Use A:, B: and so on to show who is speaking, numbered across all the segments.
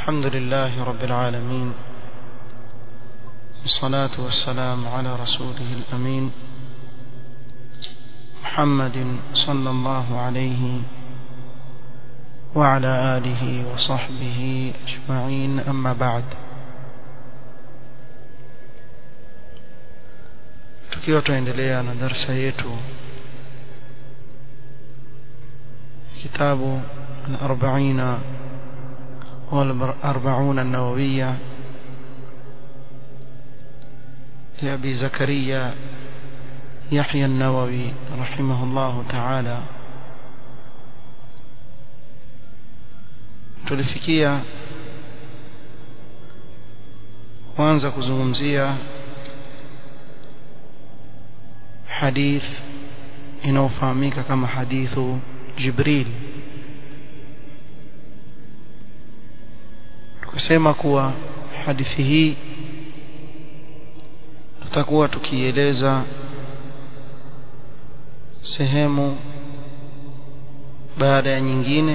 A: الحمد لله رب العالمين والصلاة والسلام على رسوله الأمين محمد صلى الله عليه وعلى آله وصحبه أجمعين أما بعد tukiwa tuendelea na darsa yetu kitabu al-arba'ina wal-arba'un an-nawawiyya لأبي زكريا يحيى النووي رحمه الله تعالى tulifikia kwanza kuzungumzia hadith inayofahamika kama hadithu Jibril tukasema kuwa hadithi hii tutakuwa tukieleza sehemu baada ya nyingine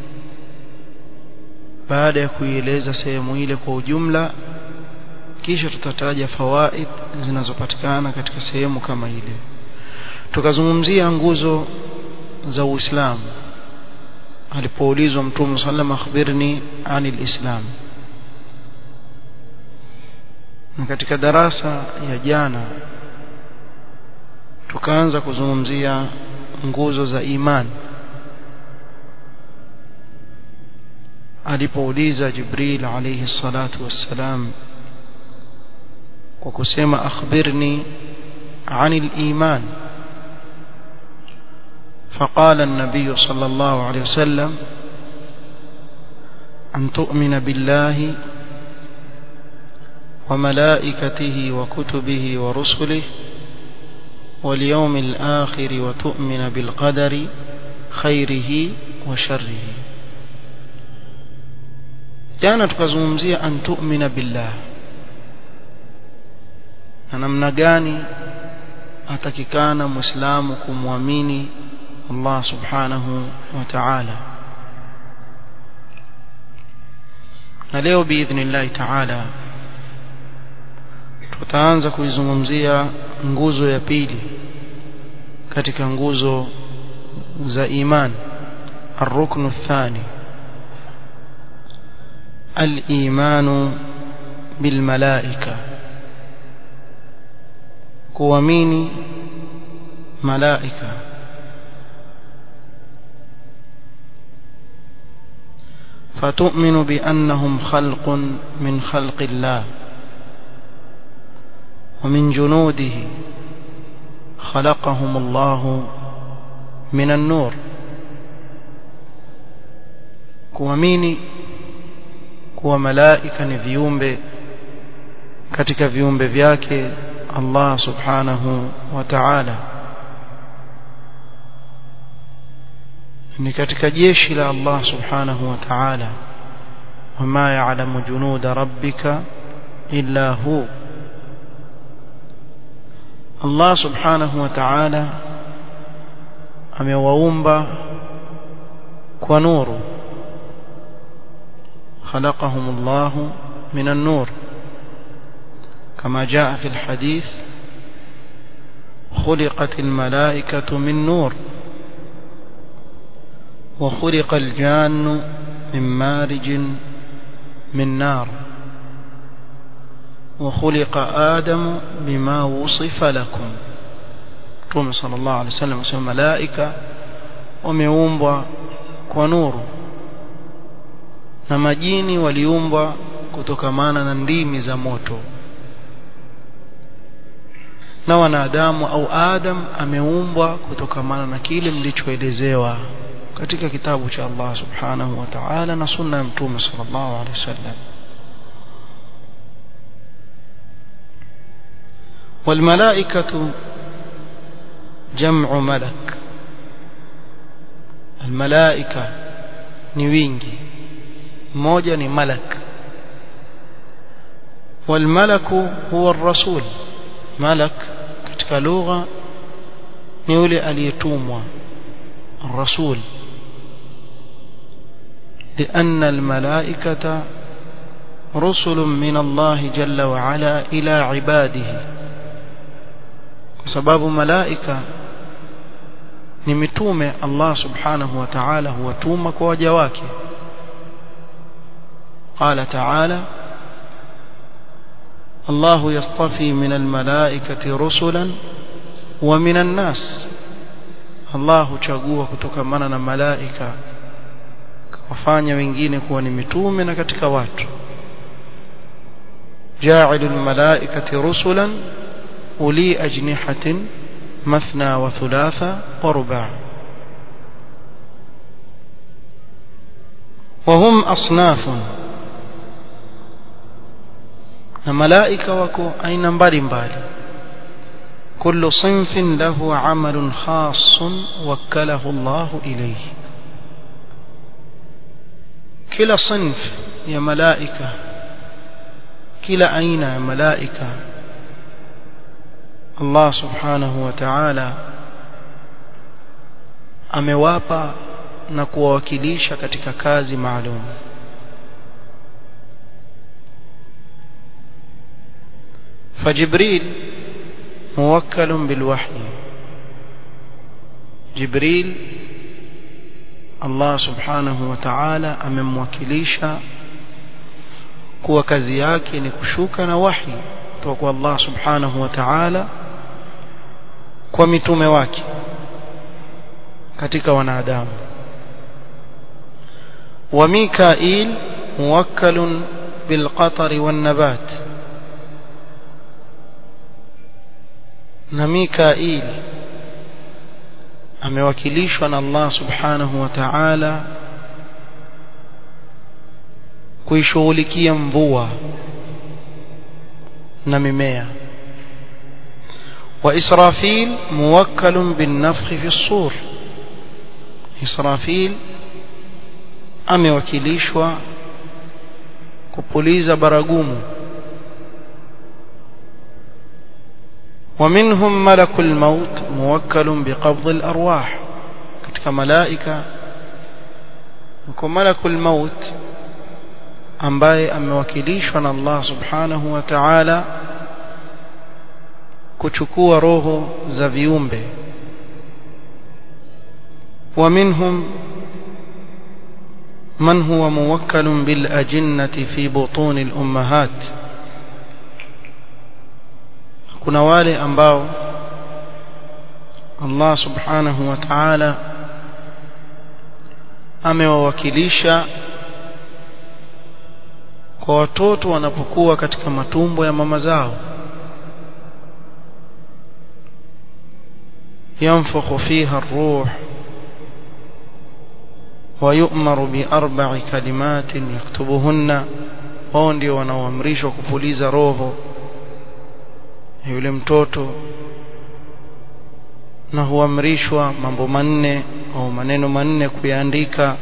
A: baada ya kuieleza sehemu ile kwa ujumla kisha tutataja fawaid zinazopatikana katika sehemu kama ile tukazungumzia nguzo za Uislamu alipoulizwa Mtume sallam akhbirni anil Islam na katika darasa ya jana tukaanza kuzungumzia nguzo za imani alipouliza Jibril alayhi salatu wassalam kwa kusema akhbirni anil iman فقال النبي صلى الله عليه وسلم أن تؤمن بالله وملائكته وكتبه ورسله واليوم الآخر وتؤمن بالقدر خيره وشره jana tukazungumzia an tu'mina billah na namna gani atakikana muislamu kumwamini Allah subhanahu wa ta'ala na leo biidhnillah ta'ala tutaanza kuizungumzia nguzo ya pili katika nguzo za iman الركن الثاني الإيمان بالملائكة kuamini malaika فتؤمن بأنهم خلق من خلق الله ومن جنوده خلقهم الله من النور kuamini kuwa malaika ni viumbe katika viumbe vyake Allah subhanahu wa ta'ala ni katika jeshi la Allah subhanahu wa ta'ala wama ya'lamu junuda rabbika illa hu Allah subhanahu wa ta'ala amewaumba kwa nuru خلقهم الله من النور كما جاء في الحديث خلقت الملائكة من نور وخلق الجان من مارج من نار وخلق آدم بما وصف لكم توم صلى الله عليه وسلم وسلم ملائكة ومeumbwa kwa nuru na majini waliumbwa kutokamana na ndimi za moto na wanadamu au Adam ameumbwa kutokamana na kile mlichoelezewa katika kitabu cha Allah subhanahu wa ta'ala na sunna ya mtume sallallahu alaihi wasallam والملائكة جمع ملك الملائكة ni wingi mmoja ni malak والملك هو الرسول ملك katika lugha ni yule aliyetumwa الرسول لأن الملائكة رسل من الله جل وعلا إلى عباده وسباب ملائكة ni mitume Allah subhanahu wa ta'ala huwatuma kwa waja wake قال تعالى الله يصطفي من الملائكة رسلا ومن الناس الله huchagua kutokamana na malaika kawafanya wengine kuwa ni mitume na katika watu جاعل الملائكة رسلا أولي أجنحة مثنى وثلاثة ورباع وهم أصناف الملائكة وكو أين مبالي مبالي كل صنف له عمل خاص وكله الله إليه كلا صنف يا ملائكة كلا أين يا ملائكة Allah subhanahu wa ta'ala amewapa na kuwawakilisha katika kazi maalum فجبريل موكل بالوحي جبريل الله سبحانه وتعالى amemwakilisha kuwa kazi yake ni kushuka na wahi kutoka kwa Allah subhanahu wa ta'ala kwa mitume wake katika wanadamu wa Mikail muwakkalun bil qatari wan nabat na Mikail amewakilishwa na Allah subhanahu wa ta'ala kuishughulikia mvua na mimea وإسرافيل موكل بالنفخ في الصور إسرافيل amewakilishwa kupuliza baragumu ومنهم ملك الموت موكل بقبض الأرواح katika malaika yuko malakul maut ambaye amewakilishwa na Allah subhanahu wa ta'ala kuchukua roho za viumbe ومنهم من هو موكل بالأجنة في بطون الأمهات kuna wale ambao Allah subhanahu wa ta'ala amewawakilisha kwa watoto wanapokuwa katika matumbo ya mama zao ينفخ فيها الروح ويؤمر بأربع كلمات يكتبهن wao ndio wanaoamrishwa kupuliza roho yule mtoto na huamrishwa mambo manne au maneno manne kuyaandika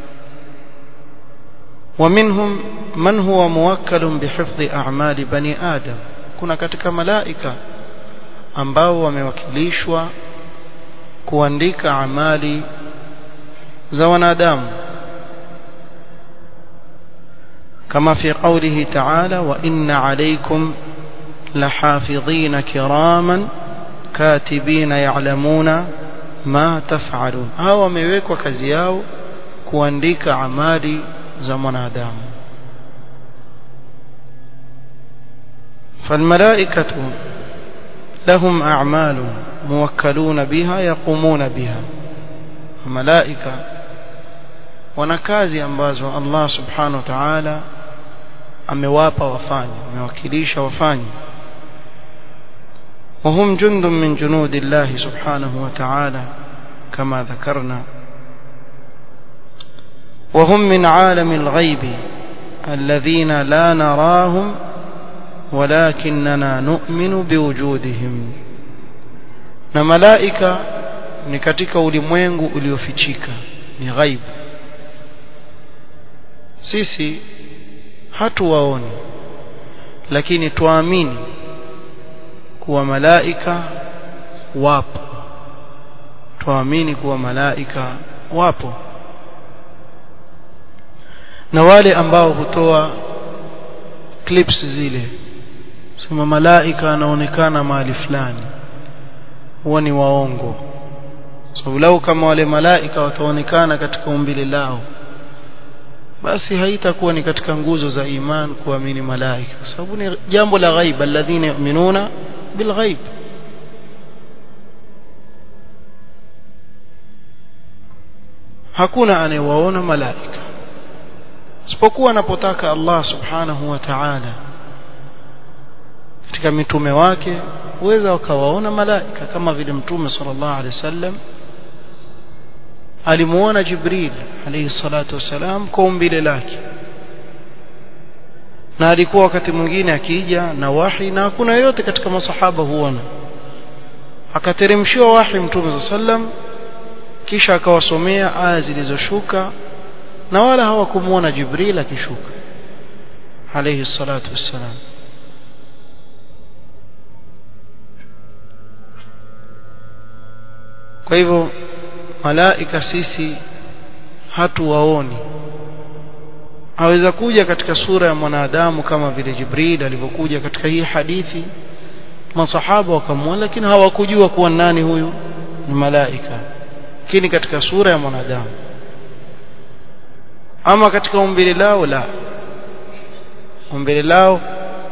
A: ومنهم من هو موكل بحفظ أعمال بني آدم kuna katika malaika ambao wamewakilishwa kuandika amali za wanadamu kama fi qawlihi ta'ala wa inna alaykum lahafidhina kiraman katibina ya'lamuna ma taf'alun hao wamewekwa kazi yao kuandika amali za mwanadamu فالملائكة لهم أعمال موكلون بها يقومون بها الملائكة wanakazi ambazo Allah subhanahu wa ta'ala amewapa wafanye amewakilisha wafanye وهم جند من جنود الله سبحانه وتعالى كما ذكرنا وهم من عالم الغيب الذين لا نراهم ولكننا نؤمن بوجودهم na malaika ni katika ulimwengu uliofichika ni ghaibu sisi hatuwaoni lakini tuamini kuwa malaika wapo tuamini kuwa malaika wapo na wale ambao hutoa clips zile sema malaika anaonekana mahali fulani huwa ni waongo sababu so, lau kama wale malaika wataonekana katika umbile lao basi haitakuwa ni katika nguzo za iman kuamini malaika kwa sababu ni jambo la ghaib alladhina yu'minuna bilghaib hakuna anayewaona malaika isipokuwa anapotaka Allah subhanahu wa ta'ala katika mitume wake huweza wakawaona malaika kama vile mtume sallallahu alaihi wasallam alimuona Jibril alayhi salatu wasalam kwa umbile lake na alikuwa wakati mwingine akija na wahi na hakuna yote katika masahaba huona akateremshiwa wahi mtume sallam kisha akawasomea aya zilizoshuka na wala hawakumuona Jibril akishuka alayhi salatu wassalam kwa hivyo malaika sisi hatuwaoni aweza kuja katika sura ya mwanadamu kama vile Jibril alivyokuja katika hii hadithi masahaba wakamwona lakini hawakujua kuwa nani huyu ni malaika lakini katika sura ya mwanadamu ama katika umbile lao la umbile lao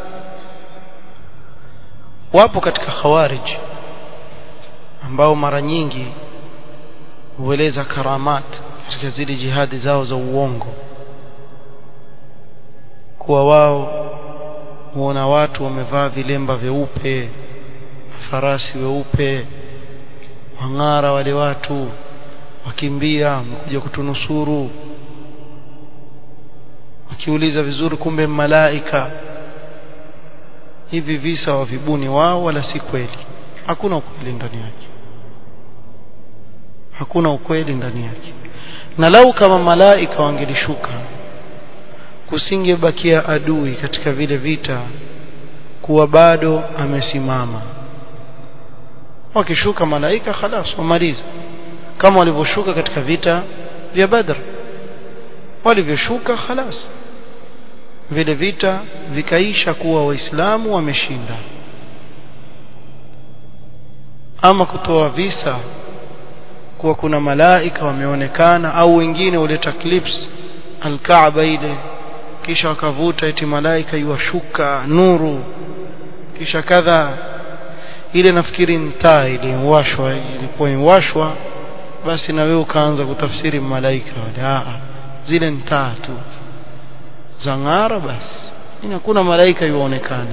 A: wapo katika khawarij ambao mara nyingi hueleza karamat katika zile jihadi zao za uongo kuwa wao huona watu wamevaa vilemba vyeupe farasi weupe wang'ara wale watu wakimbia wamekuja kutunusuru wakiuliza vizuri kumbe malaika hivi visa wavibuni wao wala si kweli hakuna ukweli ndani yake hakuna ukweli ndani yake na lau kama malaika wangelishuka kusingebakia adui katika vile vita kuwa bado amesimama wakishuka malaika khalas wamaliza kama walivyoshuka katika vita vya Badr walivyoshuka khalas vile vita vikaisha kuwa waislamu wameshinda ama kutoa visa kuwa kuna malaika wameonekana au wengine huleta clips alkaaba ile kisha wakavuta eti malaika iwashuka nuru kisha kadha ile nafikiri ntaa ile washwa ilikuwa iwashwa basi na wewe ukaanza kutafsiri malaika wale a zile ntaa tu za ng'ara basi hakuna malaika yuonekana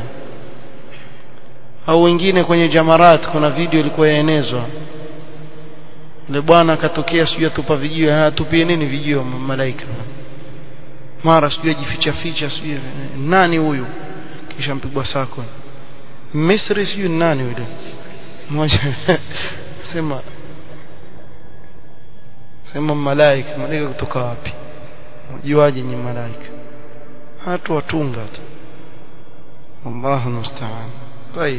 A: au wengine kwenye jamarat kuna video ilikuwa yaenezwa yule bwana akatokea sijui atupa vijio atupie nini vijio malaika mara sijui ajificha ficha sijui nani huyu kisha mpigwa sako Misri sijui nani yule mmoja sema sema malaika malaika kutoka wapi ujuaje ni malaika hatu watunga tu Allahu musta'an طيب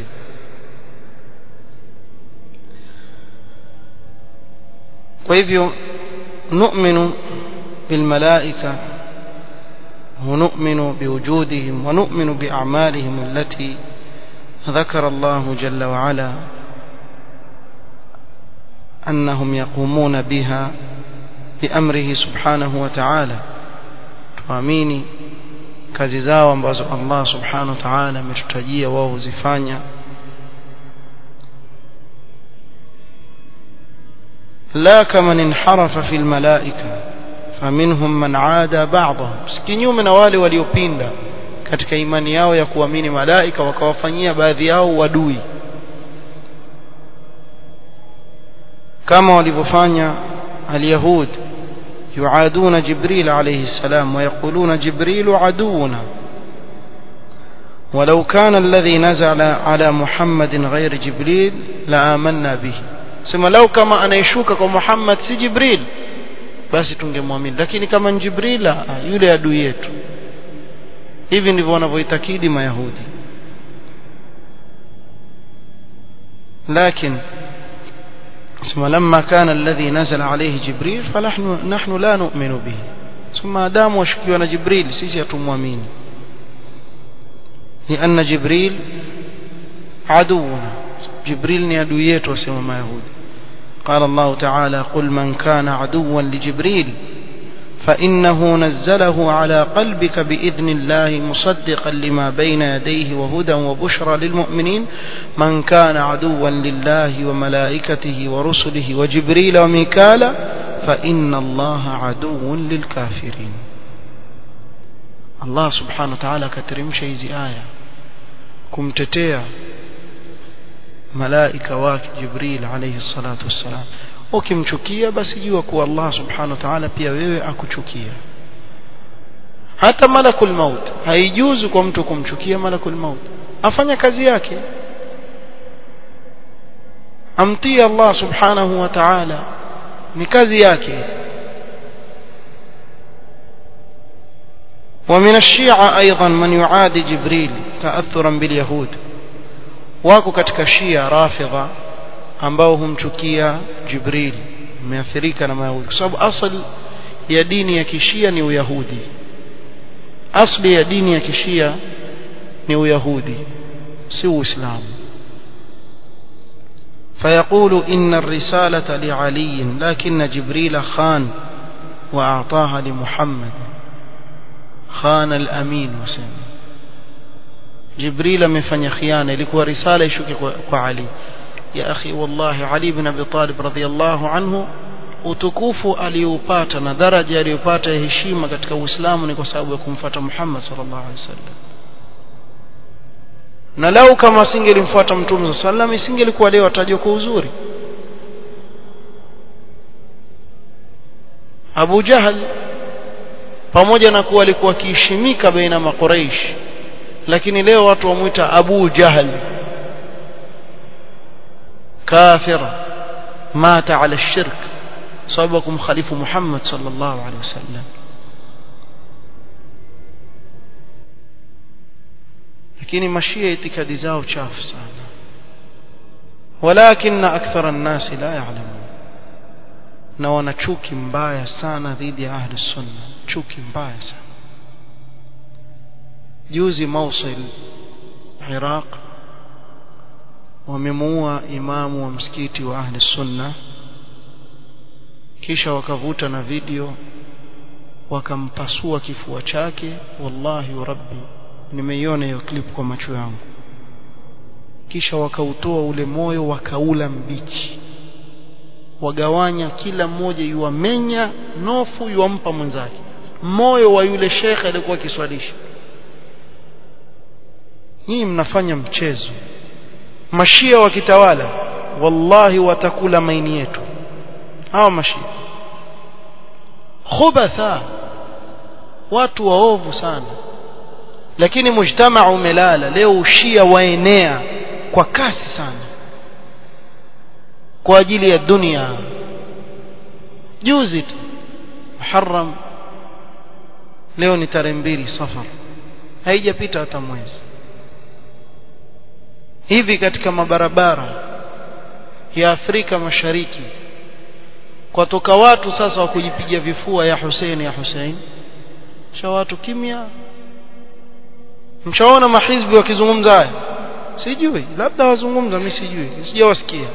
A: kwa hivyo nu'minu bilmalaika ونؤمن بوجودهم ونؤمن بأعمالهم التي ذكر الله جل وعلا أنهم يقومون بها بأمره سبحانه وتعالى tuamini kazi zao ambazo Allah subhanahu wa ta'ala ametutajia wao huzifanya la kama inharafa fil malaika faminhum man aada ba'dahum kinyume na wale waliopinda katika imani yao ya kuamini malaika wakawafanyia baadhi yao wadui kama walivyofanya alyahud يعادون جبريل عليه السلام ويقولون جبريل عدونا ولو كان الذي نزل على محمد غير جبريل لآمنا به سما لو كما أنا يشوكك محمد سي جبريل basi tungemwamini lakini kama ni Jibril yule adui yetu hivi ndivyo wanavyoitakidi mayahudi lakini ثم لما كان الذي نزل عليه جبريل فنحن نحن لا نؤمن به ثم دام وشكينا جبريل سيسي تموامين لأن جبريل عدونا جبريل ni adui yetu wasema mayahudi قال الله تعالى قل من كان عدوا لجبريل فإنه نزله على قلبك بإذن الله مصدقا لما بين يديه وهدى وبشرى للمؤمنين من كان عدوا لله وملائكته ورسله وجبريل وميكال فإن الله عدو للكافرين الله سبحانه وتعالى كترمش hizi aya kumtetea malaika wake Jibril alayhi salatu wassalam ukimchukia basi jua kuwa Allah subhanahu wa ta'ala pia wewe akuchukia hata malakul maut haijuzu kwa mtu kumchukia malakul maut afanya kazi yake amtii Allah subhanahu wa ta'ala ni kazi yake ومن الشيعة أيضا من يعادي جبريل تأثرا باليهود wako katika shia rafidha ambao humchukia jibril umeathirika na mayahudi kwa sababu asli ya dini ya kishia ni uyahudi asli ya dini ya kishia ni uyahudi si uislamu فيقول إن الرسالة لعلي لكن جبريل خان وأعطاها لمحمد خان الأمين وسلم جبريل amefanya khiana ilikuwa risala ishuke kwa, kwa Ali ya akhi wallahi Ali ibn Abi Talib radhiyallahu anhu utukufu aliyoupata na daraja aliyopata ya heshima katika Uislamu ni kwa sababu ya kumfuata Muhammad sallallahu alaihi wasallam na lau kama asingelimfuata Mtume sallallahu alaihi wasallam isingelikuwa leo atajwa kwa uzuri Abu Jahal pamoja na kuwa alikuwa akiheshimika baina makuraish lakini leo watu wamuita Abu Jahal kafir mata ala shirk sababu kumkhalifu Muhammad sallallahu alaihi wasallam lakini mashia itikadi zao chafu sana walakin akthara an-nas la ya'lamun na wana chuki mbaya sana dhidi ya ahli sunna chuki mbaya sana juzi Mosul Iraq wamemuua imamu wa msikiti wa ahli sunna kisha wakavuta na video wakampasua kifua chake wallahi wa rabbi nimeiona hiyo clip kwa macho yangu kisha wakautoa ule moyo wakaula mbichi wagawanya kila mmoja yuwamenya nofu yuwampa mwenzake moyo wa yule shekhe aliyekuwa akiswalisha nyinyi mnafanya mchezo mashia wakitawala wallahi watakula maini yetu hawa mashia khubatha watu waovu sana lakini mujtamaa umelala leo ushia waenea kwa kasi sana kwa ajili ya dunia juzi tu Muharram leo ni tarehe mbili safar haijapita hata mwezi hivi katika mabarabara ya Afrika Mashariki kwatoka watu sasa wa kujipiga vifua ya Hussein ya Hussein cha watu kimya mshaona mahizbi wakizungumza haya sijui labda wazungumza mimi sijui sijawasikia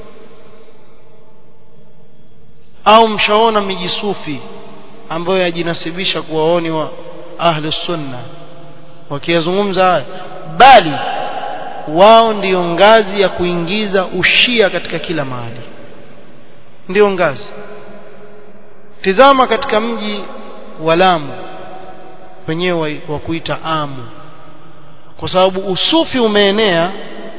A: au mshaona mijisufi ambayo yajinasibisha kuwa waoni wa ahli sunna wakiyazungumza haya bali wao ndiyo ngazi ya kuingiza ushia katika kila mahali ndiyo ngazi tizama katika mji wa Lamu wenyewe wa kuita Amu kwa sababu usufi umeenea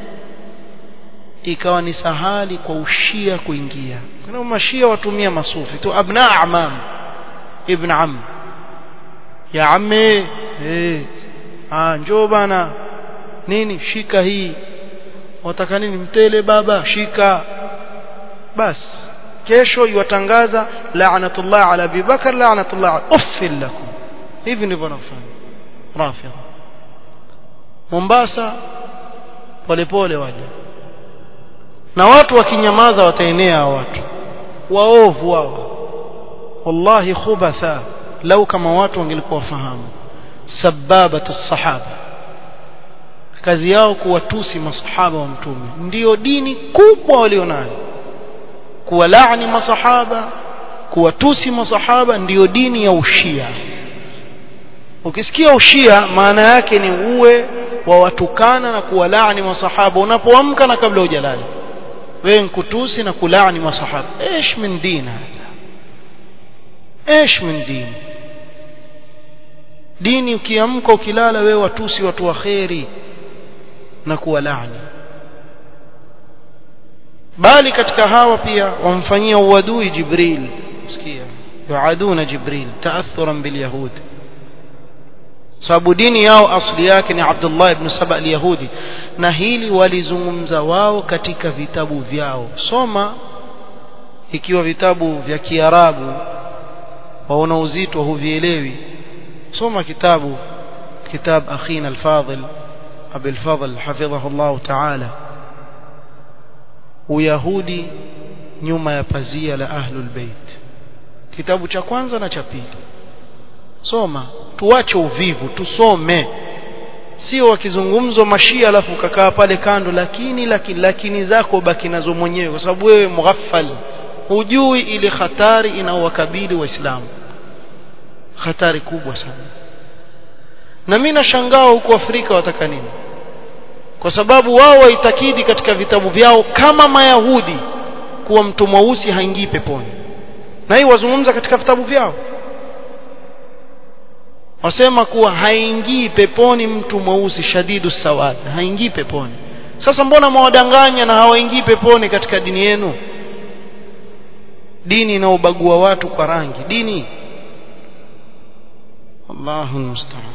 A: ikawa ni sahali kwa ushia kuingia kuna mashia watumia masufi tu abna amam ibn am ya amme eh ah njoo bana nini shika hii wataka nini mtele baba shika bas kesho iwatangaza la'natullah ala Abi Bakar la'natullah uffil lakum hivi ndivyo wanafanya rafidha Mombasa polepole waje na watu wakinyamaza wataenea watu waovu wao wallahi khubatha lau kama watu wangelikuwa wafahamu sababatu sahaba kazi yao kuwatusi masahaba wa mtume ndiyo dini kubwa walionayo kuwalaani masahaba kuwatusi masahaba ndiyo dini ya ushia ukisikia ushia maana yake ni uwe wa watukana na kuwalaani masahaba unapoamka na kabla hujalala wewe nkutusi na kulaani masahaba ايش من دين هذا ايش من دين dini ukiamka ukilala wewe watusi watu wa kheri na kuwalaani bali katika hawa pia wamfanyia uadui jibril sikia yuaduna jibril taathuran bilyahud sababu dini yao asli yake ni Abdullah ibn Saba al-Yahudi na hili walizungumza wao katika vitabu vyao soma ikiwa vitabu vya Kiarabu waona uzito huvielewi soma kitabu kitab akhina al-Fadil Abi al-Fadl hafidhahu Allah ta'ala Uyahudi nyuma ya pazia la Ahlul Bait kitabu cha kwanza na cha pili soma tuache uvivu tusome sio wakizungumzwa mashia alafu ukakaa pale kando lakini lakini lakini zako baki nazo mwenyewe kwa sababu wewe mughaffal hujui ile hatari inaowakabili waislamu hatari kubwa sana na mimi nashangaa huko Afrika wataka nini kwa sababu wao waitakidi katika vitabu vyao kama mayahudi kuwa mtu mweusi haingii peponi na hii wazungumza katika vitabu vyao wasema kuwa haingii peponi mtu mweusi shadidu sawad haingii peponi sasa mbona mwadanganya na hawaingii peponi katika dini yenu dini inaobagua watu kwa rangi dini Allahu musta'an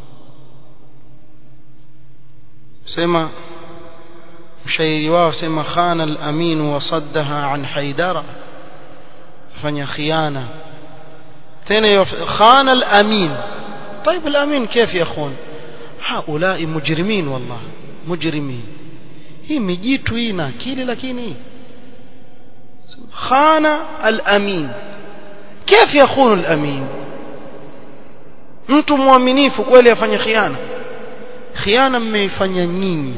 A: sema mshairi wao sema khana al-amin wa saddaha an haidara fanya khiana tena khana al-amin طيب الأمين كيف يا أخوان هؤلاء مجرمين والله مجرمين hii mijitu hii na akili lakini khana al-amin كيف يخون الأمين mtu mwaminifu kweli afanye khiana khiana mmeifanya nyinyi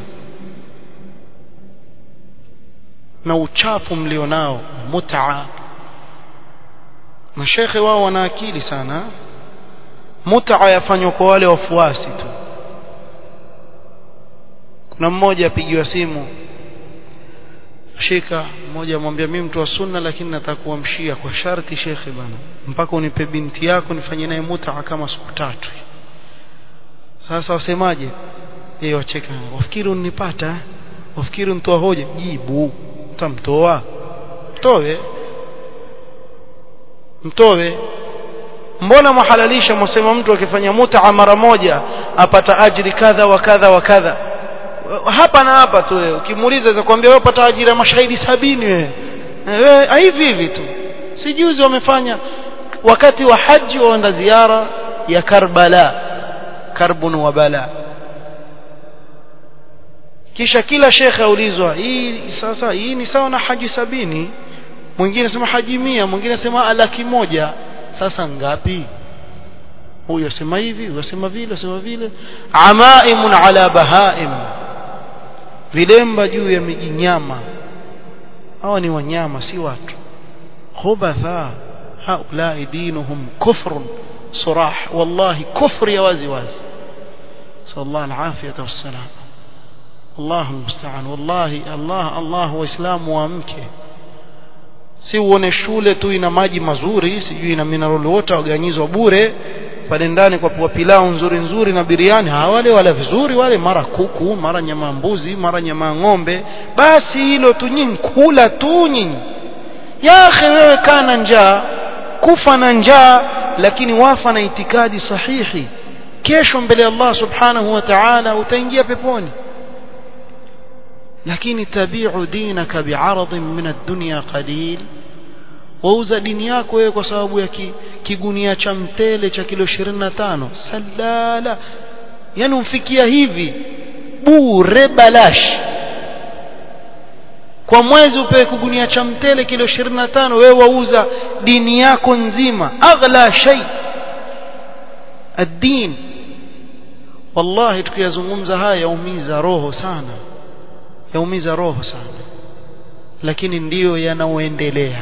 A: na uchafu mlionao mut'a mashekhe wao wana akili sana mut'a yafanywa kwa wale wafuasi tu kuna mmoja apigiwa simu shika mmoja amwambia mimi mtu wa sunna lakini nataka kuamshia kwa sharti shekhe bana mpaka unipe binti yako nifanye naye mut'a kama siku tatu sasa wasemaje yeye wacheka wafikiri unipata wafikiri mtoa hoja jibu utamtoa mtoe mtoe mbona mwahalalisha mwasema mtu akifanya mut'a mara moja apata ajiri kadha wa kadha wa kadha hapa na hapa tu wewe ukimuuliza atakwambia wewe upata ajira ya mashahidi sabini wewe wewe hivi hivi tu sijuzi wamefanya wakati wa haji waenda ziara ya Karbala karbun wa bala kisha kila shekhe aulizwa hii sasa hii ni sawa na haji sabini mwingine sema haji mia mwingine asema laki moja sasa ngapi huyu asema hivi huyu asema vile asema vile amaimun ala bahaim vilemba juu ya mijinyama hawa ni wanyama si watu khubatha haulai dinuhum kufrun surah wallahi kufri ya wazi wazi sallallahu alafiyata wassalam Allah musta'an wallahi Allah Allah waislamu waamke si uone shule tu ina maji mazuri sijui ina mineral water waganyizwa bure pale ndani kwa pua pilau nzuri nzuri na biriani hawale wala vizuri wale mara kuku mara nyama mbuzi mara nyama ng'ombe basi hilo tu nyinyi kula tu nyinyi ya akhi wewe kana njaa kufa na njaa lakini wafa na itikadi sahihi kesho mbele ya Allah subhanahu wa ta'ala utaingia peponi lakini tabi'u dinaka bi'aradin min ad-dunya qalil wauza dini yako wewe kwa sababu ya ki, kigunia cha mtele cha kilo 25 salala yani umfikia hivi bure balash kwa mwezi upewe kigunia cha mtele kilo 25 wewe wauza dini yako nzima aghla shay ad-din wallahi tukiyazungumza haya yaumiza roho sana yaumiza roho sana lakini ndiyo yanaoendelea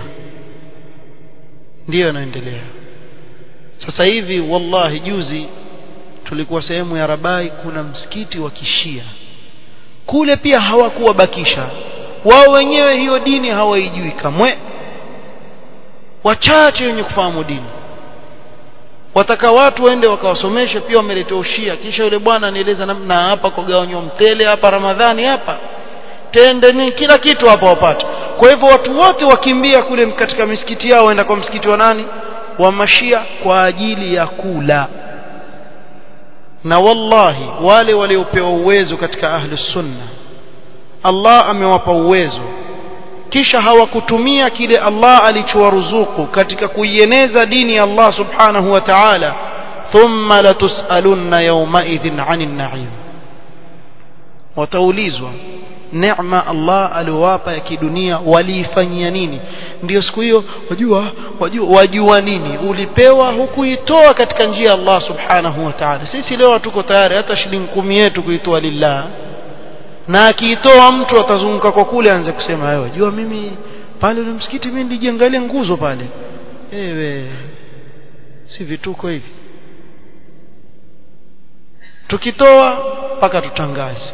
A: ndiyo yanaendelea sasa hivi wallahi juzi tulikuwa sehemu ya Rabai kuna msikiti wa kishia kule pia hawakuwabakisha wao wenyewe hiyo dini hawaijui kamwe wachache wenye kufahamu dini wataka watu waende wakawasomeshe pia wameletea ushia kisha yule bwana anieleza namna hapa kugawanywa mtele hapa Ramadhani hapa tende ni kila kitu hapa wapata kwa hivyo watu wote wakimbia kule katika misikiti yao waenda kwa msikiti wa nani wa mashia kwa ajili ya kula na wallahi wale waliopewa uwezo katika ahli sunna Allah amewapa uwezo kisha hawakutumia kile Allah alichowaruzuku katika kuieneza dini ya Allah subhanahu wa ta'ala thumma latusalunna yawmaidhin 'anil na'im wataulizwa neema Allah aliowapa ya kidunia waliifanyia nini ndio siku hiyo wajua wajua wajua nini ulipewa hukuitoa katika njia ya Allah subhanahu wa ta'ala sisi leo tuko tayari hata shilingi kumi yetu kuitoa lillah na akiitoa mtu atazunguka kwa kule aanze kusema wewe jua mimi pale ule msikiti mimi nilijiangalia nguzo pale ewe si vituko hivi tukitoa mpaka tutangaze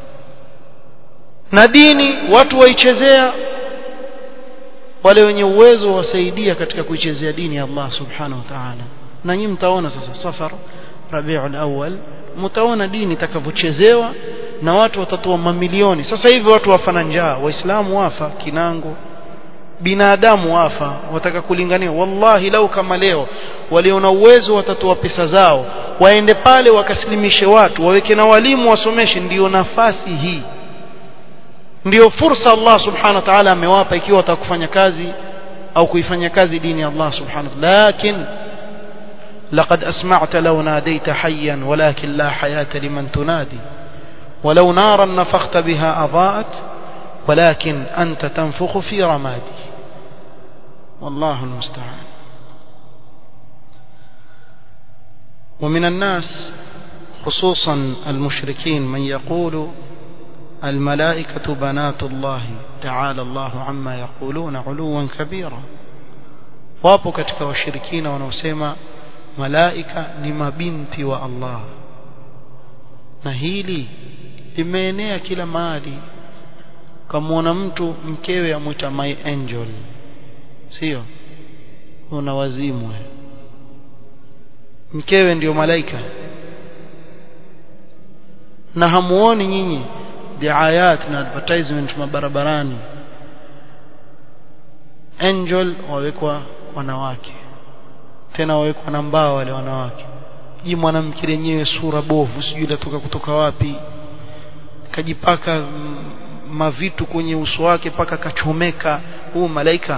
A: na dini watu waichezea wale wenye uwezo wasaidia katika kuichezea dini ya Allah subhanahu wa ta'ala na nyinyi mtaona sasa safar rabiul awwal mtaona dini itakavyochezewa na watu watatoa mamilioni sasa hivi watu wafana njaa waislamu wafa kinango binadamu wafa wataka kulingania wallahi lau kama leo waliona uwezo watatoa pesa zao waende pale wakasilimishe watu waweke na walimu wasomeshe ndiyo nafasi hii ndiyo fursa Allah subhanahu wa ta'ala amewapa ikiwa watakufanya kazi au kuifanya kazi dini ya Allah subhanahu wa ta'ala lakin لقد أسمعت لو ناديت حيا ولكن لا حياة لمن تنادي ولو نارا نفخت بها أضاءت ولكن أنت تنفخ في رمادي والله المستعان ومن الناس خصوصا المشركين من يقول الملائكة بنات الله تعالى الله عما يقولون علوا كبيرا wapo katika washirikina wanaosema malaika ni mabinti wa Allah na hili limeenea kila mahali kamwona mtu mkewe amwita my angel sio una wazimu mkewe ndiyo malaika na hamuoni nyinyi diayat na advertisement mabarabarani angel wawekwa wanawake tena wawekwa na mbao wale wanawake ji mwanamke lenyewe sura bovu sijui latoka kutoka wapi kajipaka mavitu kwenye uso wake paka kachomeka huu malaika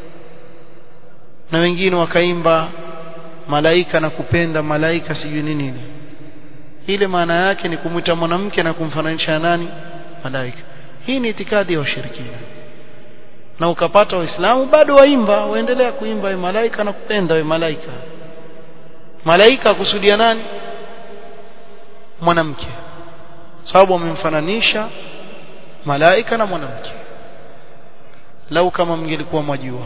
A: na wengine wakaimba malaika na kupenda malaika sijui nini nini ile maana yake ni kumwita mwanamke na kumfananisha nani malaika hii ni itikadi ya ushirikina na ukapata waislamu bado waimba waendelea kuimba we malaika na kupenda we malaika malaika akusudia nani mwanamke sababu wamemfananisha malaika na mwanamke lau kama mngelikuwa mwajua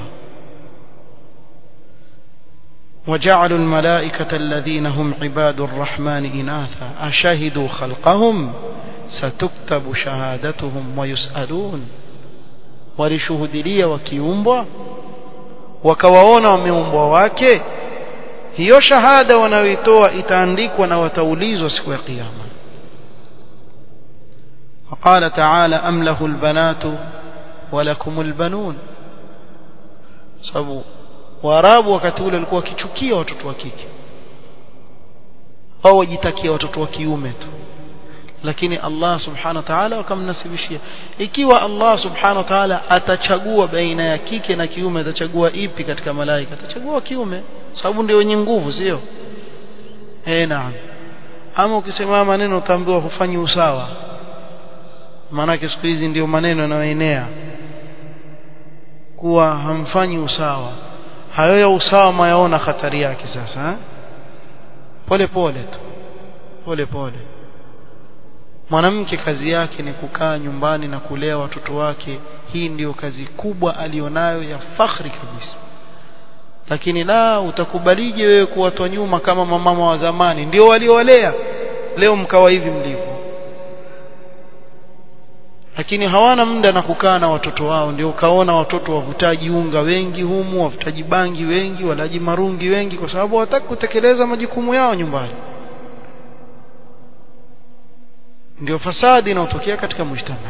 A: وجعلوا الملائكة الذين هم عباد الرحمن إناثا أشهدوا خلقهم ستكتب شهادتهم ويسألون walishuhudilia wakiumbwa wakawaona wameumbwa wake hiyo shahada wanayoitoa itaandikwa na wataulizwa siku ya kiyama وقال تعالى أم له البنات ولكم البنون sababu waarabu wakati ule walikuwa wakichukia watoto wa kike wao wajitakia watoto wa kiume tu lakini Allah subhanahu wa ta'ala akamnasibishia ikiwa Allah subhanahu wa ta'ala atachagua baina ya kike na kiume atachagua ipi katika malaika atachagua kiume sababu ndio wenye nguvu sio eh naam ama ukisema maneno utaambiwa hufanyi usawa maanake siku hizi ndio maneno yanayoenea kuwa hamfanyi usawa hayo ya usawa mayaona hatari yake sasa pole pole tu pole pole mwanamke kazi yake ni kukaa nyumbani na kulea watoto wake hii ndiyo kazi kubwa alionayo ya fakhri kabisa lakini la utakubalije wewe kuwatwa nyuma kama mamama wa zamani ndio waliowalea leo mkawa hivi mlivyo lakini hawana muda na kukaa na watoto wao ndio ukaona watoto wavutaji unga wengi humu wavutaji bangi wengi walaji marungi wengi kwa sababu hawataki kutekeleza majukumu yao nyumbani ndio fasadi inayotokea katika mujtama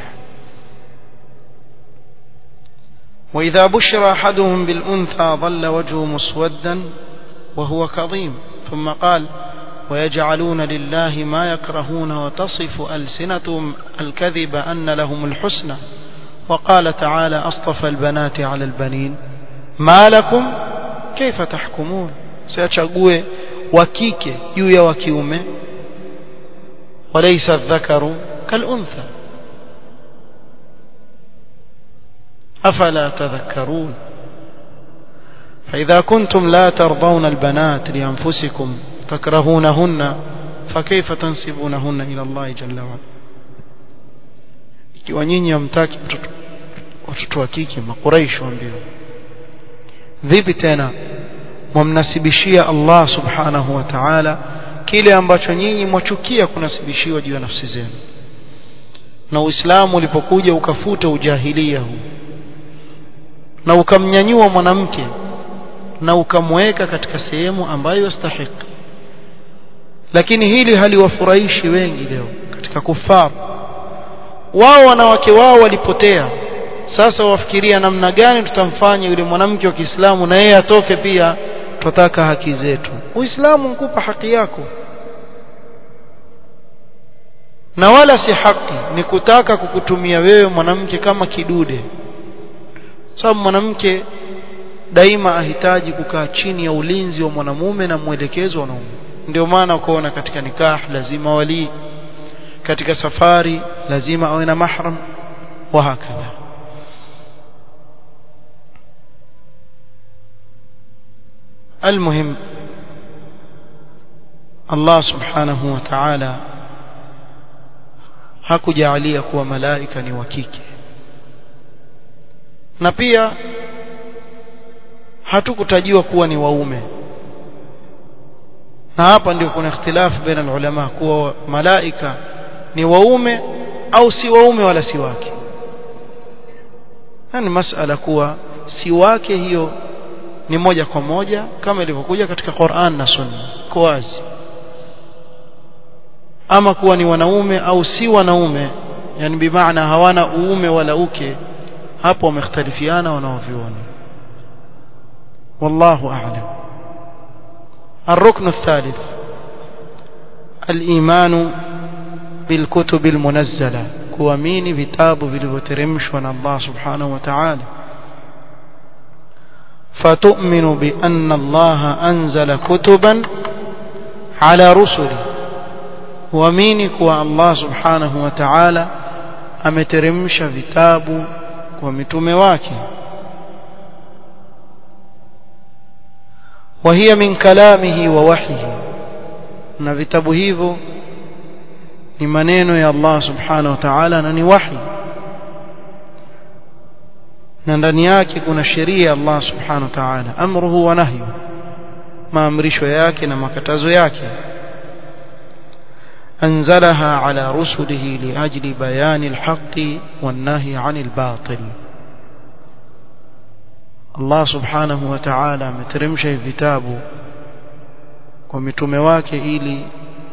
A: وإذا بشر أحدهم بالأنثى ظل وجهه مسودا وهو كظيم ثم قال ويجعلون لله ما يكرهون وتصف ألسنتهم الكذب أن لهم الحسنى وقال تعالى أصطفى البنات على البنين ما لكم كيف تحكمون سيتشقوا وكيك يويا وكيومه وليس الذكر كالأنثى أفلا تذكرون فإذا كنتم لا ترضون البنات لأنفسكم تكرهونهن فكيف تنسبونهن إلى الله جل وعلا ikiwa nyinyi hamtaki watoto wa kike makuraishi waambia vipi tena mwamnasibishia Allah subhanahu wa ta'ala kile ambacho nyinyi mwachukia kunasibishiwa juu ya nafsi zenu na Uislamu ulipokuja ukafuta ujahilia huu na ukamnyanyua mwanamke na ukamweka katika sehemu ambayo yastahiki lakini hili haliwafurahishi wengi leo katika kufar wao wanawake wao walipotea sasa wafikiria namna gani tutamfanya yule mwanamke wa Kiislamu na yeye atoke pia tutaka haki zetu Uislamu mkupa haki yako na wala si haki ni kutaka kukutumia wewe mwanamke kama kidude sababu mwanamke daima ahitaji kukaa chini ya ulinzi wa mwanamume na mwelekezo wa wanaume ndio maana ukaona katika nikah lazima wali katika safari lazima awe na mahram wa hakadha المهم الله سبحانه وتعالى hakujalia kuwa malaika ni wa kike na pia hatukutajiwa kuwa ni waume na hapa ndio kuna ikhtilafu baina ulama kuwa malaika ni waume au si waume wala si wake ni masala kuwa si wake hiyo ni moja kwa moja kama ilivyokuja katika Qur'an na Sunna kwa wazi ama kuwa ni wanaume au si wanaume yani bimaana hawana uume wala uke hapo wamekhtalifiana wanaoviona wallahu a'lam الركن الثالث الإيمان بالكتب المنزلة كواميني vitabu vilivyoteremshwa na Allah subhanahu wa ta'ala فتؤمن بأن الله أنزل كتبا على رسله وامini kuwa Allah subhanahu wa ta'ala ameteremsha vitabu kwa mitume wake وهي من كلامه ووحيه na vitabu hivyo ni maneno ya Allah subhanahu wa ta'ala na ni wahi na ndani yake kuna sheria ya Allah subhanahu wa ta'ala amruhu wa nahyu maamrisho yake na makatazo yake أنزلها على رسله لأجل بيان الحق والنهي عن الباطل الله سبحانه وتعالى مترمش vitabu kwa mitume wake ili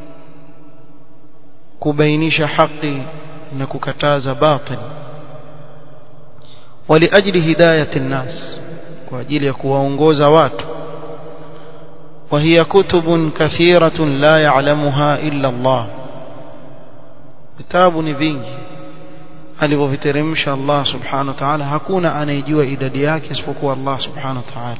A: kubainisha haki na kukataza batil ولأجل هداية الناس kwa ajili ya kuwaongoza watu وهي كتب كثيرة لا يعلمها إلا الله vitabu ni vingi alivyoviteremsha Allah subhanahu wa ta'ala hakuna anayejua idadi yake isipokuwa Allah subhanahu wa ta'ala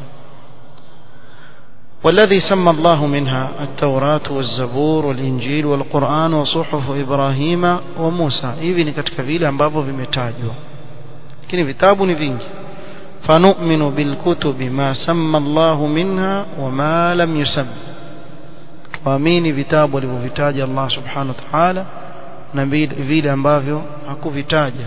A: والذي سمى الله منها التوراة والزبور والإنجيل والقرآن وصحف إبراهيم وموسى hivi ni katika vile ambavyo vimetajwa lakini vitabu ni vingi فنؤمن بالكتب ما سمى الله منها وما لم يسم tuamini vitabu alivyovitaja Allah subhanahu wa ta'ala na vile ambavyo hakuvitaja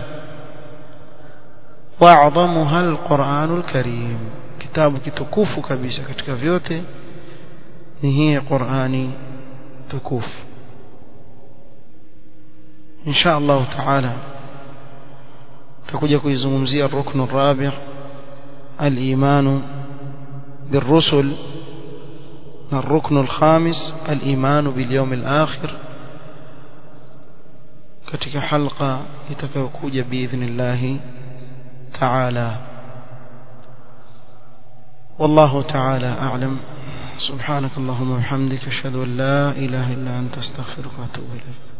A: wa'dhamuha alquranul karim kitabu kitukufu kabisa katika vyote ni hii Qur'ani tukufu insha Allah taala tutakuja kuizungumzia ruknu rabi' al-imanu بالرسل الركن الخامس الإيمان باليوم الآخر katika halqa itakayokuja biidhnillah ta'ala والله تعالى أعلم سبحانك اللهم وبحمدك أشهد أن لا إله إلا أنت أستغفرك وأتوب إليك